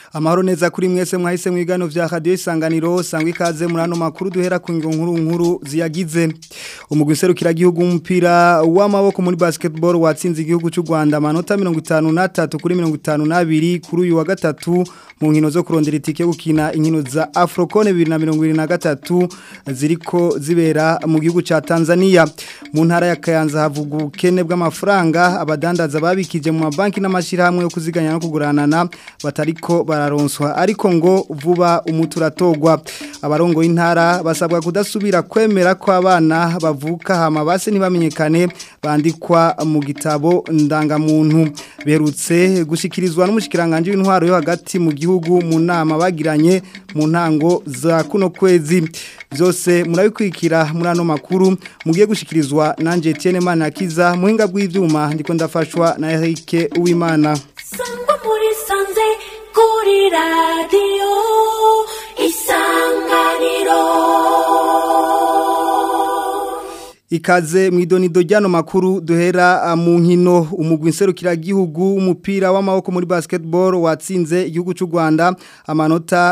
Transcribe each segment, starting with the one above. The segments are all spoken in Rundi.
amahoro neza kuri mwese mwahise mwigano vya radio isanganiro sangwa ikaze muri ano makuru duhera ku ngo nkuru nkuru ziyagize umugwi serukira gihugu umupira w'amaboko muri basketball watsinze igihugu cy'u Rwanda amanota 53 kuri 52 kuri uyu wa gatatu mu nkino zo kurondera itike yo gukina inkino za Afrocone 2023 ziriko zibera mu gihugu ca Tanzania mu ntara ya Kayanza havuga ubukene bw'amafaranga abadandaza babikije mu mabanki n'amashirahamwe yo kuziganya no kuguranana batariko bararonswa ariko ngo vuba umuturatogwa abarongo y'intara basabwa kudasubira kwemera ko abana bavuka hama base ntibamenyekane bandikwa mu gitabo ndangamuntu berutse gushikirizwa n'umushikiranganje w'intwaro yo hagati mu gihugu mu nama bagiranye mu ntango za kuno kwezi byose murabikwikira muri ano makuru mugiye gushikirizwa nanje Etienne Manakiza muhinga bw'ivyuma ndiko ndafashwa na Eric Uwimana sangwa muri sanze kuri radiyo isanganiro Ikaze mwidonido ryano makuru duhera mu nkino umugwi nserukira gihugu umupira w'amaboko muri basketball watsinze igihugu cy'u Rwanda amanota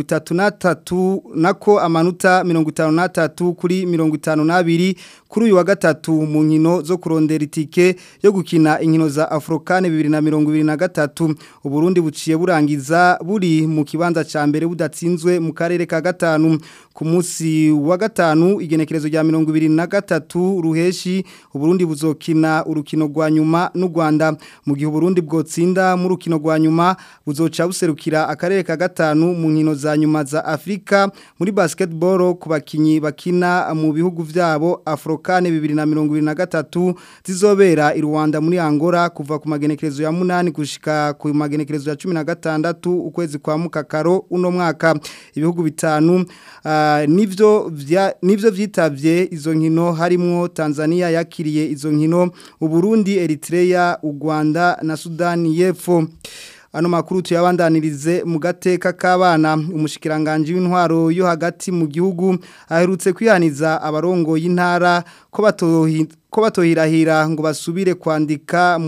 33 nako amanota 53 kuri 52 kuri uyu wa gatatu mu nkino zo kurondera itike yo gukina inkino za Afrocane 2023 uburundi buciye burangiza buri mu kibanza ca mbere budatsinzwe mu karere ka gatanu ku munsi wa gatanu igenekerezo rya 2023 ruheshi uburundi buzokina urukino rwa nyuma n'u Rwanda mu gihe uburundi bwotsinda mu rukino rwa nyuma buzoca buserukira akarere ka gatanu mu nkino za nyuma za Afrika muri basketball ku bakinyi bakina mu bihugu vyabo Afrocane 2023 zizobera i Rwanda muri Angola kuva ku magenekerezo ya 8 gushika ku magenekerezo ya 16 ukwezi kwa mukakaro uno mwaka ibihugu bitanu uh, nivyo vya nivyo vyitavye izo nkino harimwo Tanzania yakiriye izo nkino Uburundi Eritrea u Rwanda na Sudani y'Epfo ano makuru tuyabandanirize mu gateka k'abana umushikiranganje w'intwaro yo hagati mu gihugu aherutse kwihaniza abarongo y'intara ko batohi ko batohirahira ngo basubire kwandika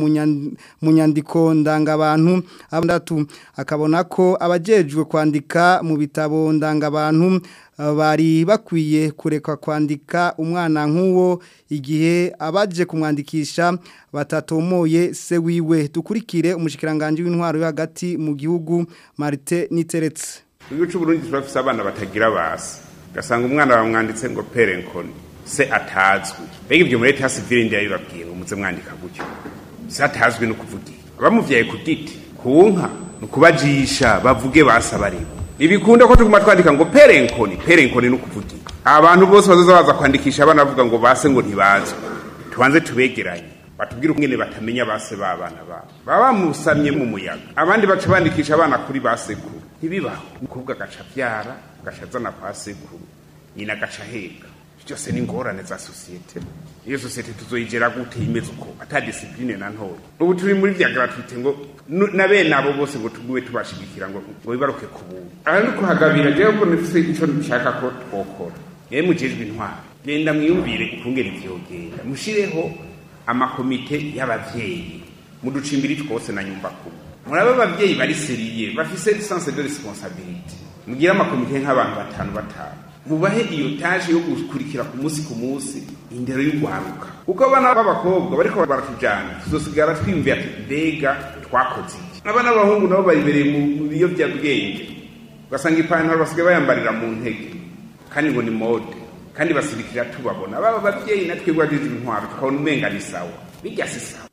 mu nyandiko ndangabantu abandatu akabona ko abajejwe kwandika mu bitabo ndangabantu bari bakwiye kureka kwandika umwana nk'uwo igihe abaje kumwandikisha batatomoye se wiwe dukurikire umushikiranganje w'intwaro yo hagati mu gihugu Marite Niteretse Igihugu cy'u Burundi turafise abana batagira basi gasanga umwana bamwanditse ngo perenkoni se atazwi mbega ibyo muri leta civile ndi yabibabwiye ngo muze mwandika gutyo se atazwi no kuvugira abamuvyaye ku giti ku nka no kubajisha bavuge basaba rero ibikunda ko tuguma twandika ngo perenkoni perenkoni no kuvugira abantu bose bazoza baza kwandikisha abana bavuga ngo base ngo ntibazwe tubanze tubegeranye batubwire ukungene batamenya base babana babo baba bamusamye mu muyaga abandi baca bandikisha abana kuri basekuru ntibibaho umukobwa agaca avyara agaca azana kwa sekuru nyina agaca aheka byose ni ingorane za sosiyete iyo sosiyete tuzoyigera gute imeze uko ata disipline na ntoya ubu turi muri vya gratuite ngo na bene abo bose ngo tugume tubashigikira ngo ngo bibaruke ku buntu aha ni kuhagabira jewe ko nifise ico nshaka ko twokora yewe mujejwe intwaro genda mwiyumvire ukungera ivyogenda mushireho amakomite y'abavyeyi muducimbiri twose na nyumba kuru murabe abavyeyi bari seriye bafise sense de responsabilité mugira amakomite nk'abantu batanu batanu mubahe iyo taje yo gukurikira ku munsi ku munsi indero y'ugwaruka kuko abana b'abakobwa bariko baratujana tuzosigara twiyumviye ati mbega twakoze iki abana b'abahungu nabo baribereye mu biyovyabwenge ugasanga ipantaro basigaye bayambarira mu ntege kandi ngo ni mode kandi basirikira tubabona baba abavyeyi natwe bwagize intwaro tukabona umenga ni sawa bijya si sawa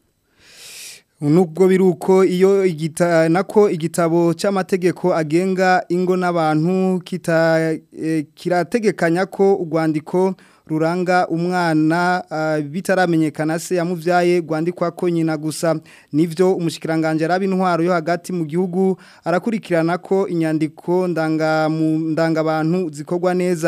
Nubwo biruko iyo igita nako igitabo cy'amategeko agenga ingo n'abantu kita e, kirategekanya ko urwandiko ruranga umwana uh, bitaramenyekana se yamuvyaye gwandikwa ko nyina gusa nivyo umushikiranganje arabi intwaro yo hagati mu gihugu arakurikirana ko inyandiko ndanga mu ndanga abantu zikorwa neza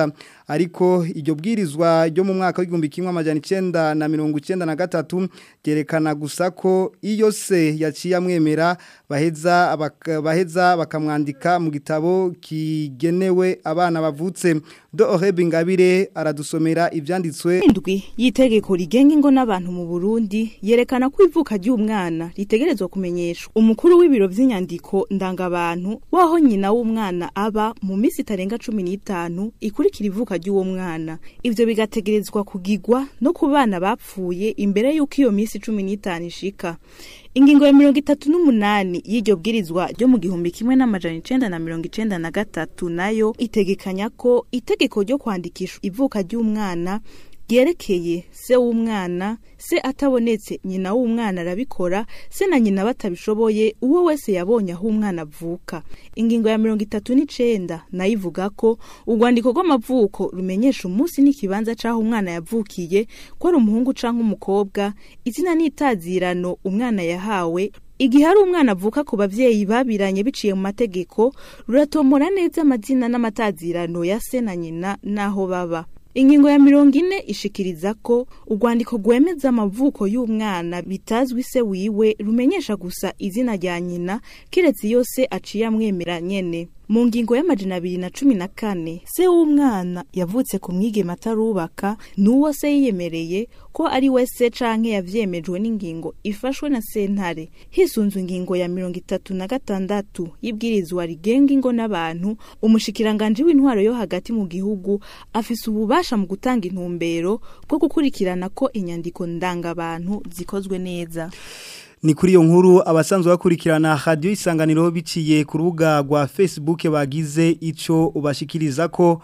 ariko iryo bwirizwa ryo mu mwaka w'igihumbi kimwe amajana icenda na mirongo icenda na gatatu ryerekana gusa ko iyo se yaciye amwemera baheza baka- baheza bakamwandika mu gitabo kigenewe abana bavutse do Orebe Ingabire aradusomera ivyanditswe indwi y'itegeko rigenga ingo n'abantu mu Burundi yerekana ko ivuka ry'umwana ritegerezwa kumenyeshwa umukuru w'ibiro vy'inyandiko ndangabantu waho nyina w'umwana aba mu minsi itarenga cumi n'itanu ikurikira ivuka ry'uwo mwana ivyo bigategerezwa kugigwa no ku bana bapfuye imbere y'uko iyo minsi cumi n'itanu ishika ingingo ya mirongo itatu n'umunani y'iryo bwirizwa ryo mu gihumbi kimwe n'amajana icenda na mirongo icenda na gatatu nayo itegekanya ko itegeko ryo kwandikisha ivuka ry'umwana ryerekeye se w'umwana se atabonetse nyina w'umwana arabikora se na nyina batabishoboye uwo wese yabonye aho umwana avuka ingingo ya mirongo itatu n'icenda nayo ivuga ko urwandiko rw'amavuko rumenyesha umunsi n'ikibanza c'aho umwana yavukiye ko ari umuhungu canke umukobwa izina n'itazirano umwana yahawe igihe hari umwana avuka ku bavyeyi babiranye biciye mu mategeko ruratomora neza amazina n'amatazirano ya se na nyina n'aho baba ingingo ya mirongo ine ishikiriza ko urwandiko rwemeza amavuko y'umwana bitazwi se wiwe rumenyesha gusa izina rya nyina kiretse iyo se aciye amwemera nyene mu ngingo y'amajana abiri na cumi na kane se w'umwana yavutse ku mwigema atarubaka n'uwo se yiyemereye ko ari we se canke yavyemejwe n'ingingo ifashwe na sentare hisunzwe ingingo ya mirongo itatu na gatandatu y'ibwirizwa rigenga ingo n'abantu umushikiranganji w'intwaro yo hagati mu gihugu afise ububasha mu gutanga intumbero bwo gukurikirana ko inyandiko ndangabantu zikozwe neza Ni kuri iyo nkuru abasanzwe bakurikirana radio isanganiro biciye ku rubuga rwa Facebook bagize ico ubashikiriza ko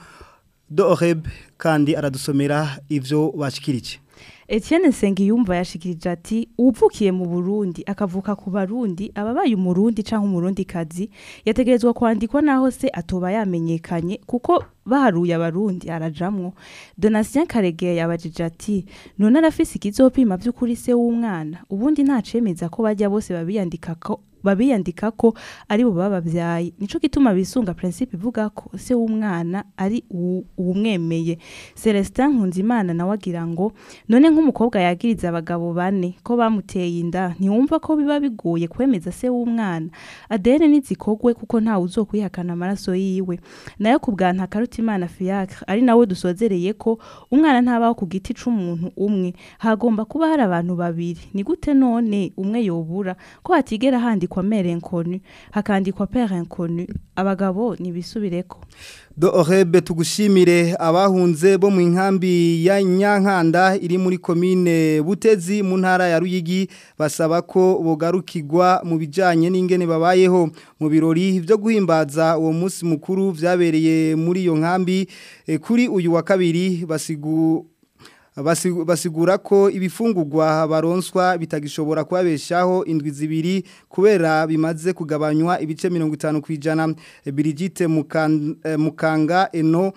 Doreb kandi aradusomera ivyo bashikirije. Etienne Sengiyumva yashikirije ati uvukiye mu Burundi akavuka ku Barundi ababaye umurundi canke umurundi kazi yategerezwa kwandikwa naho se atoba yamenyekanye kuko baharuye abarundi arajamwo Donatien Karegeya yabajije ati none arafise ikizopima vy'ukuri se w'umwana ubundi ntacemeza ko bajya bose babiyandika ko babiyandika ko ari bo babavyaye nico gituma bisunga principe ivuga ko se w'umwana ari uwu- uwumwemeye Celestin Nkunzimana nawe agira ngo none nk'umukobwa yagiriza abagabo bane ko bamuteye inda ntiwumva ko biba bigoye kwemeza se w'umwana Adele nizikogwe kuko nta uzokwihakana amaraso yiwe nayo ku bwa Ntakarutimana Fiacre ari nawe dusozereye ko umwana ntabaho ku giti c'umuntu umwe hagomba kuba hari abantu babiri ni gute none umwe yobura ko hatigera handikwa mère inconnue hakandikwa père inconnu abagabo nibisubireko Doreb tugushimire abahunze bo mu nkambi ya Nyankanda iri muri komine Butezi mu ntara ya Ruyigi basaba ko bogarukirwa mu bijanye n'ingene babayeho mu birori byo guhimbaza uwo munsi mukuru vyabereye muri iyo nkambi eh, kuri uyu wa kabiri basigu Basi- basigura ko ibifungurwa baronswa bitagishobora kubabeshaho indwi zibiri kubera bimaze kugabanywa ibice 50 kwijana Brigitte Mukan- eh, Mukanga eno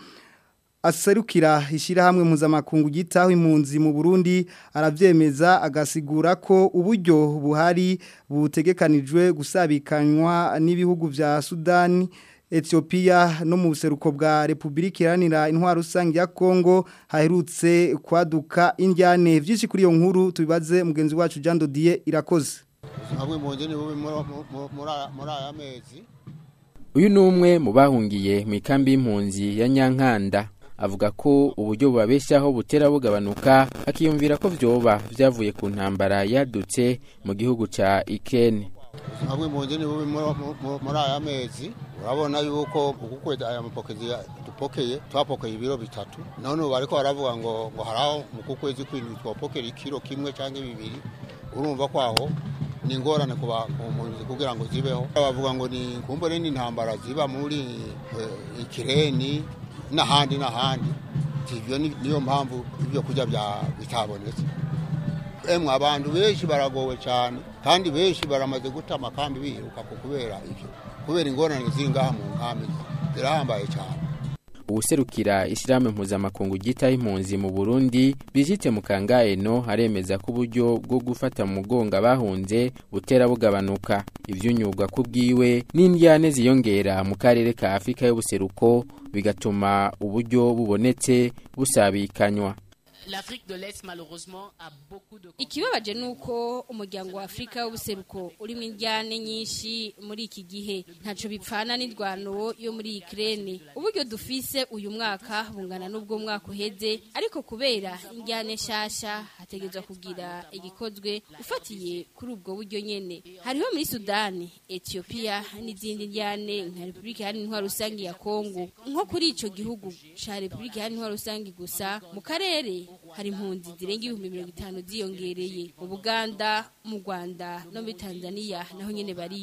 aserukira ishyirahamwe mpuzamakungu gitaho impunzi mu Burundi aravyemeza agasigura ko uburyo buhari butegekanijwe gusabikanywa n'ibihugu vya Sudani Ethiopia no mu buseruko bwa Republika Iharanira Intwaro Rusange ya Kongo haherutse kwaduka indyane vyinshi kuri iyo nkuru tubibaze mugenzi wacu Jean Dodier irakoze hamwe mu ngeni bubi muri muri- muri- muri aya mezi uyu ni umwe mu bahungiye mu ikambi y'impunzi ya nyankanda avuga ko uburyo bubabeshaho butera bugabanuka akiyumvira ko vyoba vyavuye ku ntambara yadutse mu gihugu ca ikene hamwe mu ngeni bubi muri- muri- muri aya mezi urabona yuko uku kwezi aya mapokezi ya- dupokeye twapokeye ibiro bitatu none ubu bariko baravuga ngo ngo haraho mu ku kwezi kwindwi twapokera ikiro kimwe canke bibiri urumva ko aho ni ingorane ku ba- ku mpunzi kugira ngo zibeho bavuga ngo ni kumbure n'intambara ziba muri eh, ikireni n'ahandi n'ahandi ivyo ni- niyo mpamvu ibyo kurya bya- bitabonetse emwe abantu benshi baragowe cyane kandi benshi baramaze guta amakambi biruka ku kubera ivyo kubera ingorane ziri ngaha mu nkambi zirahambaye cyane uwuserukira ishyirahamwe mpuzamakungu ryitaho impunzi mu burundi Brigitte mukangaeno aremeza ko uburyo bwo gufata mu mugongo abahunze butera bugabanuka ivyunyurwa ku bwiwe n'indyane ziyongera mu karere ka afurika y'ubuseruko bigatuma uburyo bubonetse busabikanywa ikibabaje ni uko umuryango wa afurika w'ubuseruko urimo indyane nyinshi muri iki gihe ntacyo bipfana n'indwano yo muri ikirere uburyo dufise uyu mwaka bungana n'ubwo mwaka uheze ariko kubera indyane nshyashya hategerezwa kugira igikozwe ufatiye kuri ubwo buryo nyine hariho muri sudani etiyopiya n'izindi ndyane nka repubulika iharanira intwaro rusange ya kongo nko kuri icyo gihugu cya repubulika iharanira intwaro rusange gusa mu karere hari impunzi zirenga ibihumbi mirongo itanu ziyongereye mu buganda mu rwanda no muri tanzania naho nyine bari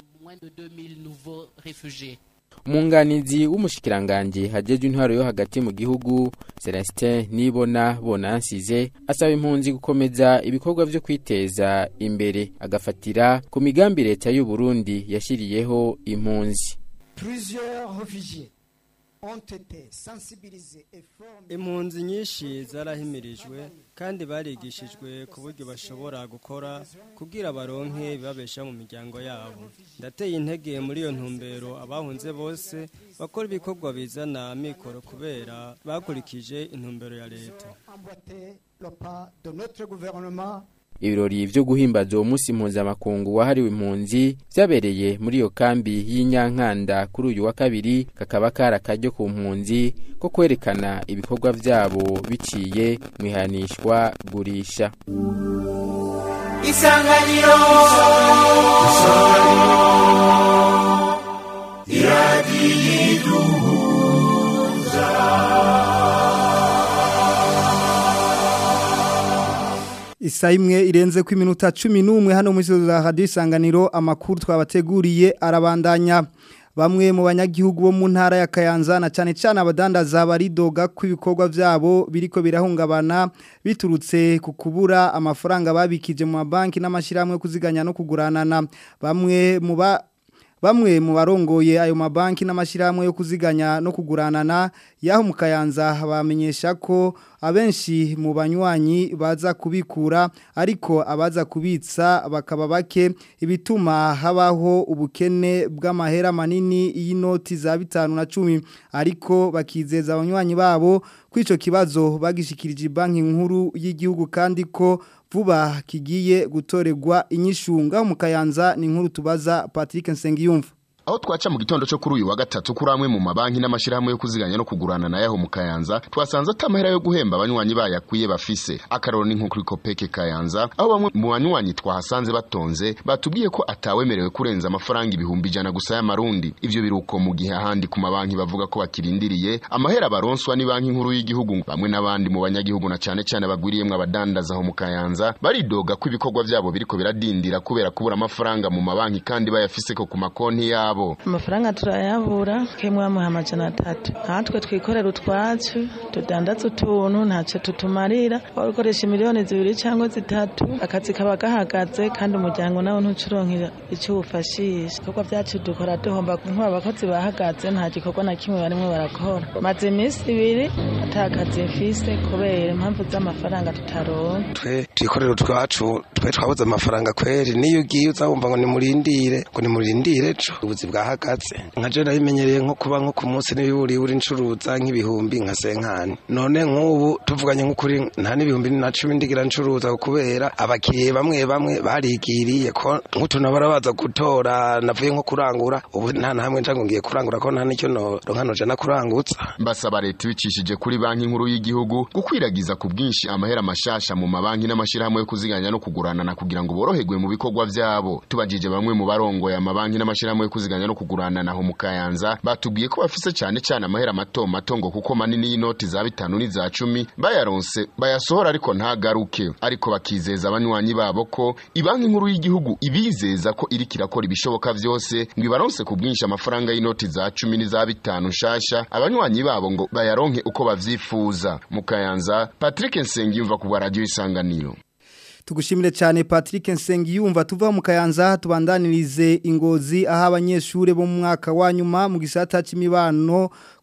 umunganizi w'umushikiranganji hajejwe intwaro yo hagati mu gihugu Celestin Nibona Bonansize asaba impunzi gukomeza ibikorwa vyo kwiteza imbere agafatira ku migambi leta y'u Burundi yashiriyeho impunzi impunzi nyinshi zarahimirijwe kandi barigishijwe ku buryo bashobora gukora kugira baronke bibabesha mu miryango yabo ndateye intege muri iyo ntumbero abahunze bose bakora ibikorwa bizana amikoro kubera bakurikije intumbero ya leta ibirori vyo guhimbaza uwo munsi mpuzamakungu wahariwe impunzi vyabereye muri iyo kambi y'inyankanda kuri uyu wa kabiri kakaba kari akaryo ku mpunzi ko kwerekana ibikorwa vyabo biciye mu ihanishwa gurisha isanganiro Isa imwe irenze ku iminota cumi n'umwe hano muri za radiyo isanganiro amakuru twabateguriye arabandanya bamwe mu banyagihugu bo mu ntara ya Kayanza na cyane cyane abadandaza baridoga ko ibikorwa byabo biriko birahungabana biturutse ku kubura amafaranga babikije mu mabanki n'amashyirahamwe yo kuziganya no kuguranana bamwe mu ba Bamwe mu barongoye ayo mabanki n'amashyirahamwe yo kuziganya no kuguranana yaho mu Kayanza bamenyesha ko abenshi mu banywanyi baza kubikura ariko abaza kubitsa bakaba bake ibituma habaho ubukene bw'amahera manini y'inoti za bitanu na cumi ariko bakizeza abanywanyi babo kw'ico kibazo bagishikirije banki nkuru y'igihugu kandi ko vuba kigiye gutorerwa inyishunga mu Kayanza ni nkuru tubaza Patrick Nsengiyumva aho twaca mu gitondo cyo kuri uyu wa gatatu kuri amwe mu mabanki n'amashyirahamwe yo kuziganya no kugurana na yaho mu Kayanza twasanze atamahera yo guhemba abanywanyi bayakwiye bafise akararo ni nko kuri Kopeke Kayanza aho bamwe mu banywanyi twahasanze batonze batubwiye ko atawemerewe kurenza amafaranga ibihumbi ijana gusa y'amarundi ivyo biruko mu gihe ahandi ku mabanki bavuga ko bakirindiriye amahera baronswa ni banki nkuru y'igihugu bamwe n'abandi mu banyagihugu na cyane cyane bagwiriyemwe abadandaza aho mu Kayanza baridoga ko ibikorwa byabo biriko biradindira kubera kubura amafaranga mu mabanki kandi bayafise ko ku makonti yabo yabo amafaranga turayabura kemwe bamuha amajana atatu natwe twikorera utwacu tudandaza utuntu ntacyo tutumarira waba ukoresha miliyoni zibiri cyangwa zitatu akazi kaba gahagaze kandi umuryango nawe ntucuronkera icyo uwufashisha ibikorwa byacu dukora duhomba nk'ubu abakozi bahagaze nta gikorwa na kimwe barimo barakora maze iminsi ibiri ata kazi mfise kubera impamvu z'amafaranga tutaronka twe twikorera utwacu twe twabuze amafaranga kweri niyo ugiye uzabumva ngo nimurindire ngo nimurindire ejo ubuzi bwahagaze nka je nabimenyereye nko kuba nko ku munsi n'ibiburi uri ncuruza nk'ibihumbi nka senkani none nk'ubu tuvuganye nk'ukuri nta n'ibihumbi na cumi ndigira ncuruza kubera abakiriye bamwe bamwe barigiriye ko nk'utuntu barabaza gutora navuye nko kurangura ubu nta na hamwe njango ngiye kurangura ko nta n'icyo noronka noja na kurangutsa basaba leta ibicishije kuri banki nkuru y'igihugu gukwiragiza ku bwinshi amahera mashasha mu mabanki n'amashyirahamwe yo kuziganya no kuguranana kugira ngo boroherwe mu bikorwa vyabo tubajije bamwe mu barongoye amabanki n'amashyirahamwe yo kuziganya no kuguranana aho mu Kayanza batubwiye ko bafise cyane cyane amahera mato mato ngo kuko manini y'inoti za bitanu n'iza cumi bayaronse bayasohora ariko ntagaruke ariko bakizeza abanywanyi babo ko ibanki nkuru y'igihugu ibizeza ko iriko irakora ibishoboka vyose ngo ibaronse ku bwinshi amafaranga y'inoti za cumi n'iza bitanu nshasha abanywanyi babo ngo bayaronke uko bavyifuza mu Kayanza Patrick Nsengiyumva ku bwa radio isanganiro Tugushimire cyane Patrick Nsengiyumva tuva mu Kayanza tubandanirize ingozi aho abanyeshure bo mu mwaka wa nyuma mu gisata c'imibano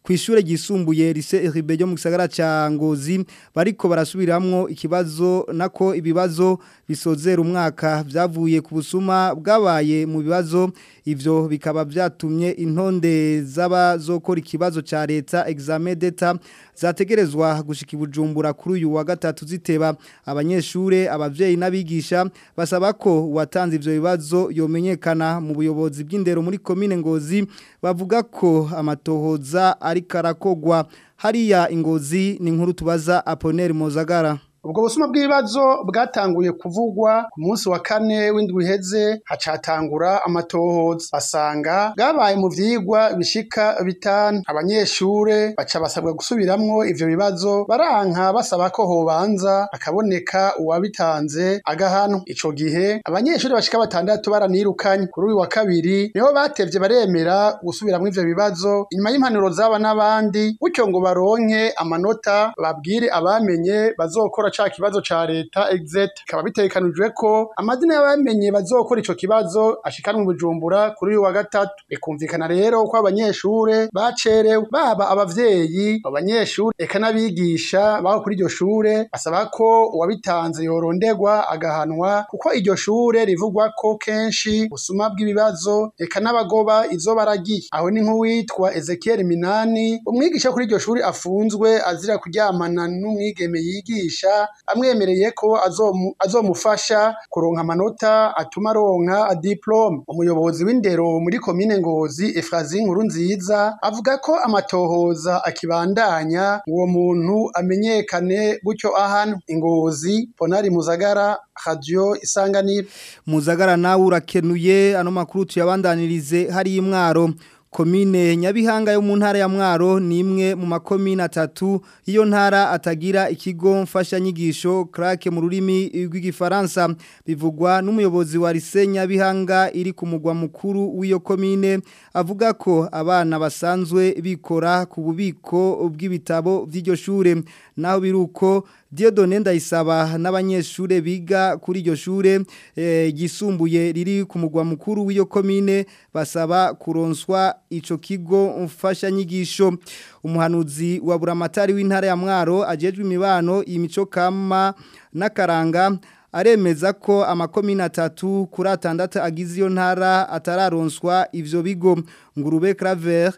ku ishure ryisumbuye rise Ribe ryo mu gisagara ca Ngozi bariko barasubiramwo ikibazo nako ibibazo bisozera umwaka vyavuye ku busuma bwabaye mu bibazo ivyo bikaba vyatumye intonde z'abazokora ikibazo ca leta examen d'etat zategerezwa gushika ibujumbura kuri uyu wa gatatu ziteba abanyeshure abavyeyi n'abigisha basaba ko uwatanze ivyo bibazo yomenyekana mu buyobozi bw'indero muri komine Ngozi bavuga ko amatohoza ari karakogwa hariya ingozi ni nkuru tubaza Apollinaire Mozagara ubwo busuma bw'ibibazo bwatanguye kuvugwa ku munsi wa kane w'indwi iheze hacatangura amatohoza basanga bwabaye mu vyigwa bishika bitanu abanyeshure baca basabwa gusubiramwo ivyo bibazo baranka basaba ko hobanza akaboneka uwabitanze agahano ico gihe abanyeshure bashika batandatu baranirukanye kuri uyu wa kabiri niho batevye baremera gusubiramwo ivyo bibazo inyuma y'impanuro zaba n'abandi gutyo ngo baronke amanota babwire abamenye bazokora ca kibazo ca leta exet kaba bitekanijwe ko amazina y'abamenye bazokora ico kibazo ashikanwe bujumbura kuri uyu wa gatatu bikumvikana rero ko abanyeshure bacerewe baba abavyeyi abanyeshure eka n'abigisha baho kuri iryo shure basaba ko uwabitanze yorondegwa agahanwa kuko iryo shure rivugwa ko kenshi busuma bw'ibibazo eka n'abagoba izo baragiye aho ni nk'uwitwa Ezekiel Minani umwigisha kuri iryo shure afunzwe azira kuryamana n'umwigeme yigisha amwemereye ko azomu- azomufasha kuronka amanota atuma aronka diplome umuyobozi w'indero muri komine ngozi Efrazi nkuru nziza avuga ko amatohoza akibandanya uwo muntu amenyekane gutyo ahano ingozi Ponari Muzagara Radio Isanganiro Muzagara nawe urakenuye ano makuru tuyabandanirize hari imwaro komine Nyabihanga yo mu ntara ya Mwaro ni imwe mu makomine atatu iyo ntara atagira ikigo mfasha nyigisho krake mu rurimi rw'igifaransa bivugwa n'umuyobozi wa Lise Nyabihanga iri ku mugwa mukuru w'iyo komine avuga ko abana basanzwe bikora ku bubiko bw'ibitabo by'iryo shure naho biruko Diodone ndayisaba n'abanyeshure biga kuri iryo shure eh, gisumbuye riri ku mugwa mukuru w'iyo komine basaba kuronswa ico kigo mfasha nyigisho umuhanuzi wa buramatari w'intara ya Mwaro ajejwe imibano imico kama n'akaranga aremeza ko amakomine atatu kuri atandatu agize iyo ntara atararonswa ivyo bigo ngurube Claver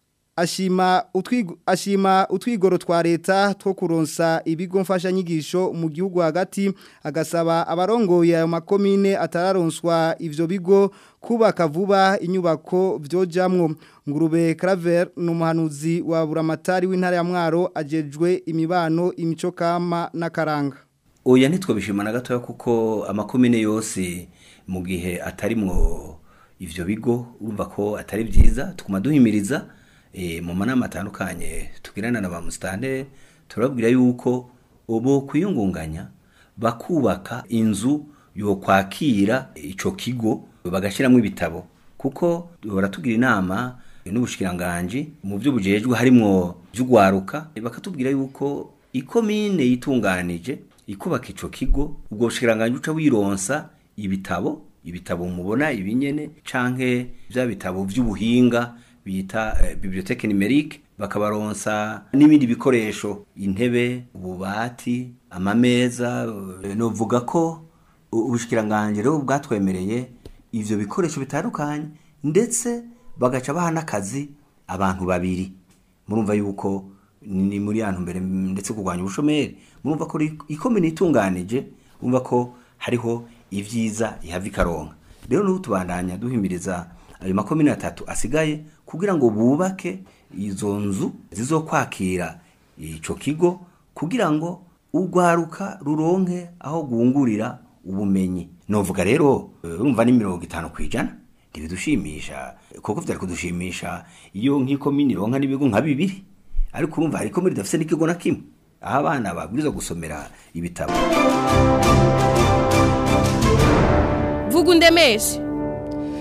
ashima utwigo ashima utwigoro twa leta two kuronsa ibigo mfasha nyigisho mu gihugu hagati agasaba abarongoye ayo makomine atararonswa ivyo bigo kubaka vuba inyubako vyojamwo ngurube Claver numuhanuzi wa buramatari w'intara ya Mwaro ajejwe imibano imico kama n'akaranga oya ntitwabishimana gatoya kuko amakomine yose mu gihe atarimwo ivyo bigo urumva ko atari byiza tukuma duhimiriza e, mu manama atandukanye tugirana na ba musitanteri turababwira yuko ubu kwiyungunganya bakubaka inzu yo kwakira ico kigo bagashyiramo ibitabo kuko baratubwira inama n'ubushikiranganji mu byo bujejwe harimwo vy'ugwaruka bakatubwira yuko ikomine yitunganije ikubaka ico kigo ubwo bushikiranganji uca wironsa ibitabo ibitabo mubona ibinyene canke vya bitabo vy'ubuhinga bita eh, bibliothèque numérique bakabaronsa n'ibindi bikoresho intebe ububati amameza eh, novuga ko u- ubushikiranganje rero bwatwemereye ivyo bikoresho bitandukanye ndetse bagaca baha n'akazi abantu babiri murumva yuko ni muri yantu mbere ndetse kurwanya ubushomeri murumva ko ri- ikomine itunganije murumva ko hariho ivyiza ihava ikaronka rero n'ubu tubandanya duhimiriza ayo makomine atatu asigaye kugira ngo bubake izo nzu zizokwakira ico kigo kugira ngo urwaruka ruronke aho gungurira ubumenyi novuga rero eh, urumva ni mirongo itanu kwijana ntibidushimisha kuko vyari kudushimisha iyo nk'ikomini ironka n'ibigo nka bibiri ariko urumva hari ikomini idafise n'ikigo na kimwe aho abana babwirizwa gusomera ibitabo vuga undemeshe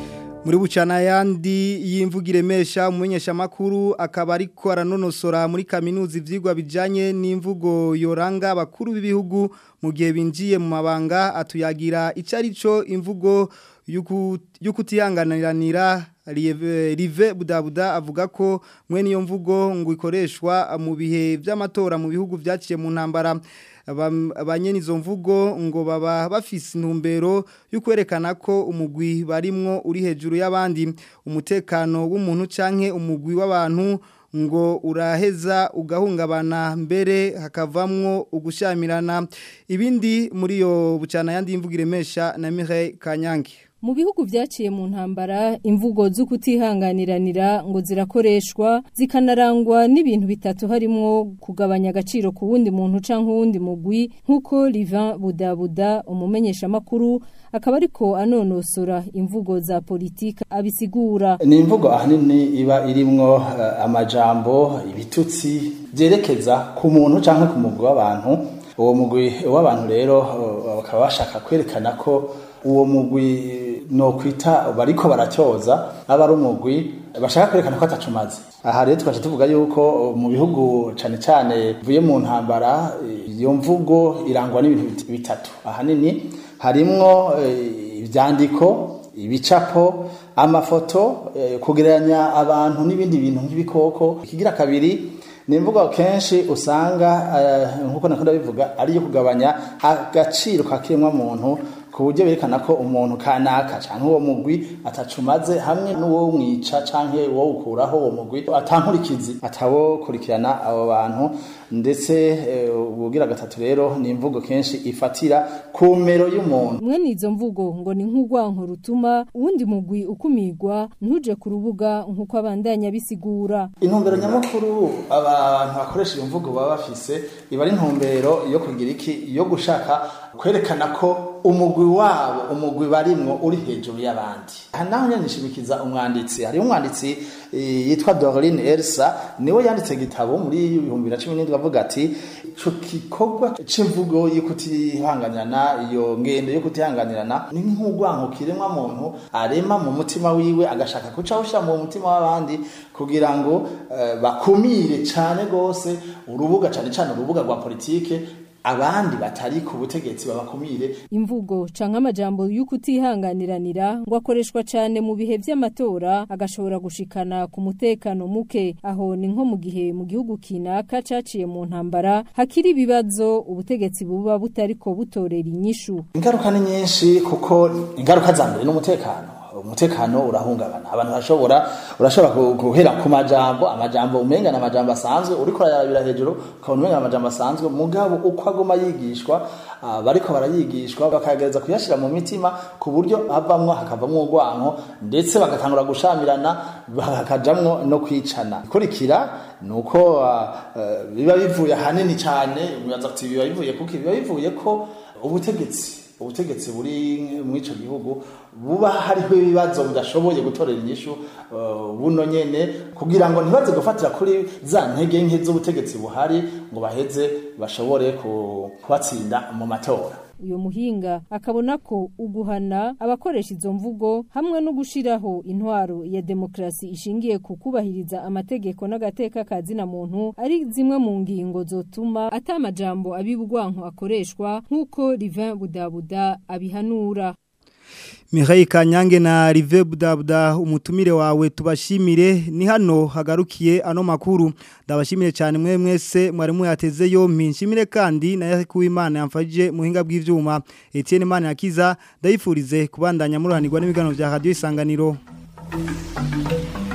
muri bucana yandi y'imvugire mesha umumenyesha makuru akaba ariko aranonosora muri kaminuza ivyigwa bijanye n'imvugo yoranga abakuru b'ibihugu mu gihe binjiye mu mabanga atuyagira icarico imvugo y'ukutihanganiranira Rive Budabuda avuga ko mwene iyo mvugo ngo ikoreshwa mu bihe by'amatora mu bihugu vyaciye mu ntambara abanyene izo mvugo ngo baba bafise intumbero yo kwerekana ko umugwi barimwo uri hejuru y'abandi umutekano w'umuntu canke umugwi w'abantu ngo uraheza ugahungabana mbere hakavamwo ugushamirana ibindi muri yo bucana yandi imvugire mesha na Mireille Kanyange mu bihugu vyaciye mu ntambara imvugo zo kutihanganiranira ngo zirakoreshwa zikanarangwa n'ibintu bitatu harimwo kugabanya agaciro ku wundi muntu canke uwundi mugwi nk'uko Livin Budabuda umumenyesha makuru akaba ariko anonosora imvugo za politika abisigura ni imvugo ahanini iba irimwo uh, amajambo ibitutsi byerekeza ku muntu canke ku mugwi w'abantu uwo mugwi w'abantu rero bakaba uh, bashaka kwerekana ko uwo mugwi no kwita bariko baracyoza aba ari umugwi bashaka kwerekana ko atacumaze aha rero twaje tuvuga yuko mu bihugu cane cane vuye mu ntambara iyo mvugo irangwa n'ibintu bitatu ahanini harimwo ivyandiko ibicapo amafoto kugereranya abantu n'ibindi bintu nk'ibikoko ikigira kabiri ni imvugo kenshi usanga nk'uko nakunda bivuga ari iyo kugabanya agaciro ka kiremwa muntu ku buryo berekana ko umuntu kanaka cyangwa uwo mugwi atacumaze hamwe n'uwo mwica cyangwa uwo ukuraho uwo mugwi atankurikizi atawokurikirana abo bantu ndetse ubugira gatatu rero ni imvugo kenshi ifatira ku mero y'umuntu mwene izo mvugo ngo ni nk'urwanko rutuma uwundi mugwi ukumigwa ntuje ku rubuga nk'uko abandanya bisigura intumbero nyamukuru abantu bakoresha iyo mvugo baba bafise iba ari intumbero yo kugira iki yo gushaka kwerekana ko umugwi wabo umugwi barimwo uri hejuru y'abandi aha naho nyanishimikiza umwanditsi hariho umwanditsi yitwa Dorine Elsa niwe yanditse igitabo muri 2017 avuga ati ico gikorwa c'imvugo yo kutihanganirana iyo ngendo yo kutihanganirana ni nk'urwanko kiremwa muntu arema mu mutima wiwe agashaka kuca usha mu mutima w'abandi kugira ngo uh, bakumire cane gose urubuga cane cane urubuga rwa politike abandi batari ku butegetsi babakumire imvugo canke amajambo y'ukutihanganiranira ngo akoreshwa cane mu bihe vy'amatora agashobora gushikana ku mutekano muke aho ni nko mu gihe mu gihugu kinaka caciye mu ntambara hakiri ibibazo ubutegetsi buba butariko butorera inyishu ingaruka ni nyinshi kuko ingaruka za mbere n'umutekano umutekano urahungabana abantu bashobora urashobora guhera ku majambo amajambo umenga na majambo asanzwe uriko urayarabira hejuru ukabona umenga amajambo asanzwe mugabo uko agoma yigishwa uh, bariko barayigishwa bakagereza kuyashira mu mitima ku buryo havamwo hakavamwo urwanko ndetse bagatangura gushamirana bakajamwo no kwicana ikurikira nuko uh, uh, biba bivuye hanini cyane umuyaza ati biba bivuye kuki biba bivuye ko ubutegetsi ubutegetsi buri muri ico gihugu buba hariho ibibazo budashoboye gutorera inyishu uh, buno nyene kugira ngo ntibaze gufatira kuri za ntege nke z'ubutegetsi buhari ngo baheze bashobore kubatsinda mu matora uyo muhinga akabona ko uguhana abakoresha izo mvugo hamwe no gushiraho intwaro ya demokrasi ishingiye ku kubahiriza amategeko n'agateka kazina muntu ari zimwe mu ngingo zotuma atamajambo abibugwanko akoreshwa nk'uko Livin Budabuda abihanura Mihaye Kanyange na Rive Budabuda umutumire wawe tubashimire ni hano hagarukiye ano makuru ndabashimire cyane mwe mwese mwari muyateze yo mpinshimire kandi na yakuwe Imana yamfajije muhinga bw'ivyuma Etienne Imana yakiza ndayifurize kubandanya muruhanirwa n'ibiganiro bya Radio Isanganiro